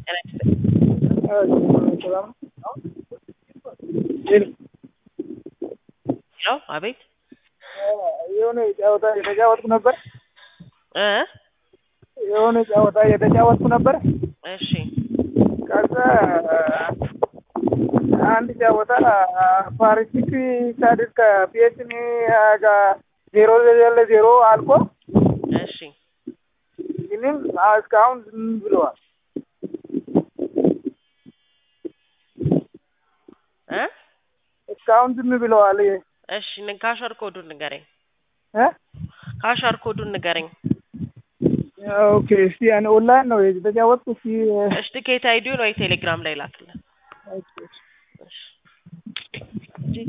ሄሎ አቤት የሆነ ጨዋታ የተጫወትኩ ነበር። እ የሆነ ጨዋታ የተጫወትኩ ነበር። እሺ ከዛ አንድ ጨዋታ ፓሪሲክ ሳድር ከፒኤስኒ ጋር ዜሮ ለዜሮ አልቆ እሺ ግንም እስካሁን ዝም ብለዋል። እ እስካሁን ዝም ብለዋል። እሺ ን- ካሸር ኮዱን ንገረኝ። እ ካሸር ኮዱን ንገረኝ። ኦኬ እስቲ ያን ኦንላይን ነው የተጫወትኩ። እስቲ እሺ ትኬት አይዲውን ወይ ቴሌግራም ላይ ላክልን።